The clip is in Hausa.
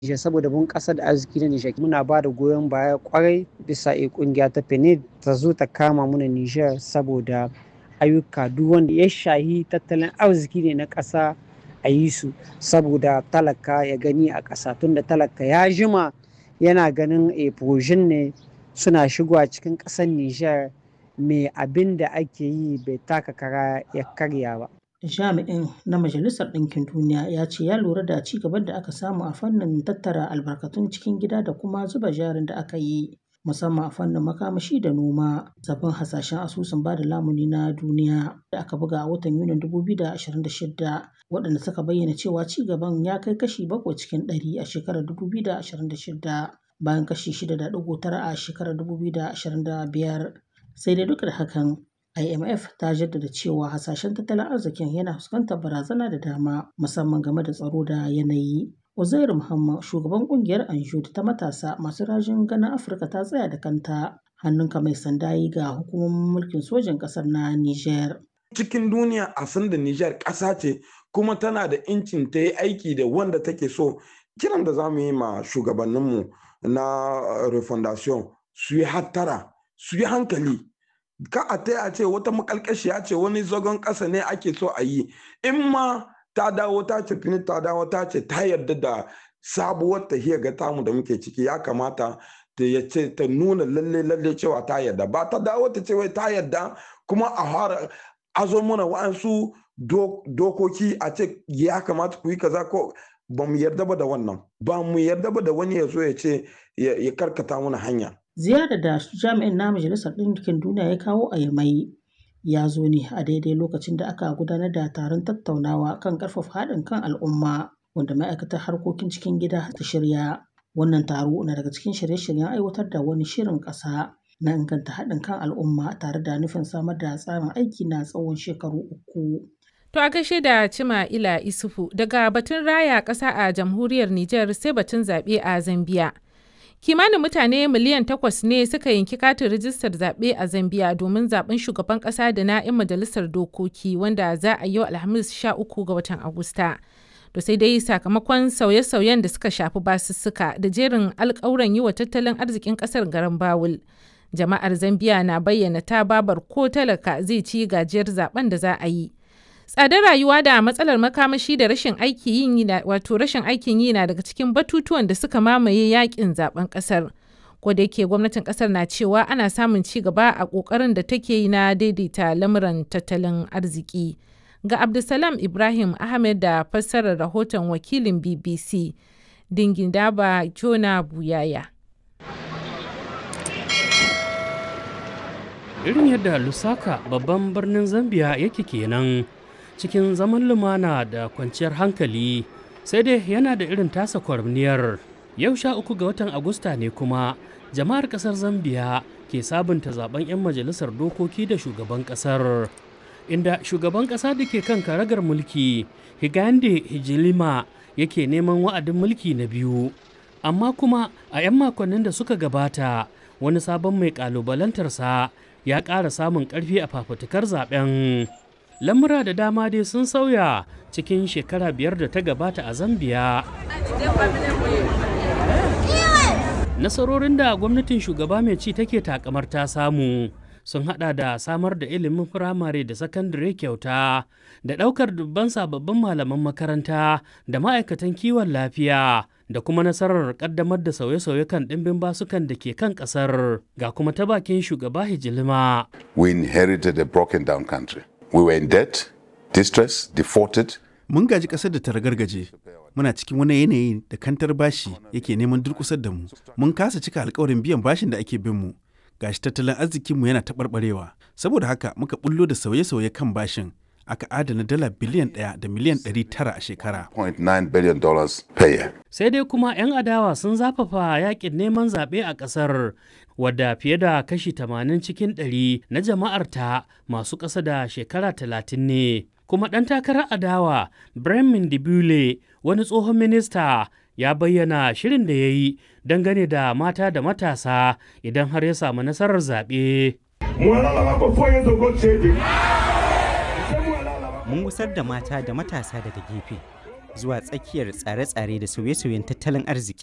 Nijar saboda bunƙasar da arziki na Nijar muna ba da goyon baya kwarai bisa a kungiya ta PNUD ta zo ta kama muna Nijar saboda ayyuka duk wanda ya shahi tattalin arziki ne na ƙasa a yi su saboda talaka ya gani a ƙasa tunda talaka ya jima yana ganin a ne suna shigowa cikin ƙasar Nijar me abin da ake yi bai taka kara ya karya ba. Jami'in na Majalisar Ɗinkin Duniya ya ce ya lura da ci gaban da aka samu a fannin tattara albarkatun cikin gida da kuma zuba jarin da aka yi musamman a fannin makamashi da noma. Sabbin hasashen asusun bada lamuni na duniya da aka buga a watan Yunin 2026 waɗanda suka bayyana cewa ci gaban ya kai kashi bakwai cikin ɗari a shekarar 2026 bayan kashi 6.9 a shekarar 2025. Sai dai duk da hakan IMF ta jaddada cewa hasashen tattalin arzikin yana fuskantar barazana da dama musamman game da tsaro da yanayi. Uzairu Muhammad shugaban kungiyar Anjud ta matasa masu rajin ganin Afirka ta tsaya da kanta hannunka mai sanda yi ga hukumomin mulkin sojin ƙasar na Niger. Cikin duniya a san da Niger ƙasa ce kuma tana da incin ta yi aiki da wanda take so. Kiran da za mu yi ma shugabanninmu na refondation su yi hattara su yi hankali ka a ta ce wata makalkashiya ce wani zagon ƙasa ne ake so a yi in ma ta dawo ta ce fini ta dawo ta ce ta yarda da sabuwar tahiyar ga tamu da muke ciki ya kamata ta ya ce ta nuna lalle lalle cewa ta yarda ba ta dawo ta ce wai ta yarda kuma a fara azo mana wa'ansu dokoki a ce ya kamata ku yi kaza ko ba mu yarda ba da wannan ba mu yarda ba da wani ya zo ya ce ya karkata mana hanya Ziyarar da jami'in na Majalisar Ɗinkin Duniya ya kawo a Yamai ya zo ne a daidai lokacin da aka gudanar da taron tattaunawa kan ƙarfafa haɗin kan al'umma wanda ma'aikatar harkokin cikin gida ta shirya. Wannan taro na daga cikin shirye-shiryen aiwatar da wani shirin ƙasa na inganta haɗin kan al'umma tare da nufin samar da tsarin aiki na tsawon shekaru uku. To a gaishe da Cima Ila Isufu daga batun raya ƙasa a jamhuriyar Nijar sai batun zaɓe a Zambiya. kimanin mutane miliyan takwas ne suka yanki katin rijistar zaɓe a zambia domin zaɓen shugaban ƙasa da na 'yan majalisar dokoki wanda za a yi wa alhamis 13 ga watan agusta da sai dai sakamakon sauye-sauyen da suka shafi basussuka da jerin alƙawuran yi wa tattalin arzikin ƙasar garin bawul jama'ar zambia na bayyana ta babar ko talaka zai ci gajiyar zaben da za a yi tsadar rayuwa da matsalar makamashi da rashin aikin yi wato rashin aikin yi na daga cikin batutuwan da suka mamaye yakin zaben kasar ko da yake gwamnatin kasar na cewa ana samun ci gaba a kokarin da take yi na daidaita lamuran tattalin arziki ga abdulsalam ibrahim ahmed da fassarar rahoton wakilin bbc dingindaba jona buyaya irin yadda lusaka babban birnin zambia yake kenan cikin zaman lumana da kwanciyar hankali sai dai yana da irin tasa kwarniyar yau sha uku ga watan agusta ne kuma jama'ar kasar zambiya ke sabunta zaben 'yan majalisar dokoki da shugaban kasar inda shugaban kasa da ke kan karagar mulki higande hijilima yake neman wa'adin mulki na biyu amma kuma a 'yan makonnin da suka gabata wani sabon mai kalubalantarsa ya ƙara samun ƙarfi a fafutukar zaben lamura da dama dai sun sauya cikin shekara biyar da ta gabata a zambiya nasarorin da gwamnatin shugaba mai ci take takamar ta samu sun hada da samar da ilimin firamare da sakandare kyauta da daukar dubban sababbin malaman makaranta da ma'aikatan kiwon lafiya da kuma nasarar kaddamar da sauye-sauye kan ɗimbin basukan da ke kan ƙasar ga kuma ta bakin shugaba hijilima we inherited a broken down country We were in debt, distress, defaulted. Mun gaji ƙasar da ta ragargaje. Muna cikin wani yanayi da kantar bashi yake neman durƙusar da mu. Mun kasa cika alkawarin biyan bashin da ake bin mu. Gashi tattalin arzikinmu yana taɓarɓarewa. Saboda haka muka bullo da sauye-sauye kan bashin. Aka adana dala biliyan ɗaya da miliyan ɗari tara a shekara. Sai dai kuma 'yan adawa sun zafafa yakin neman zaɓe a ƙasar wadda fiye da kashi 80 cikin 100 na jama'arta masu ƙasa da shekara 30 ne. Kuma ɗan takarar adawa Bremen Dibule wani tsohon minista ya bayyana shirin da ya yi dangane da mata da matasa idan har ya samu nasarar zaɓe. Mun gusar da mata da matasa daga gefe. zuwa tsakiyar tsare-tsare da sauye-sauyen tattalin arziki.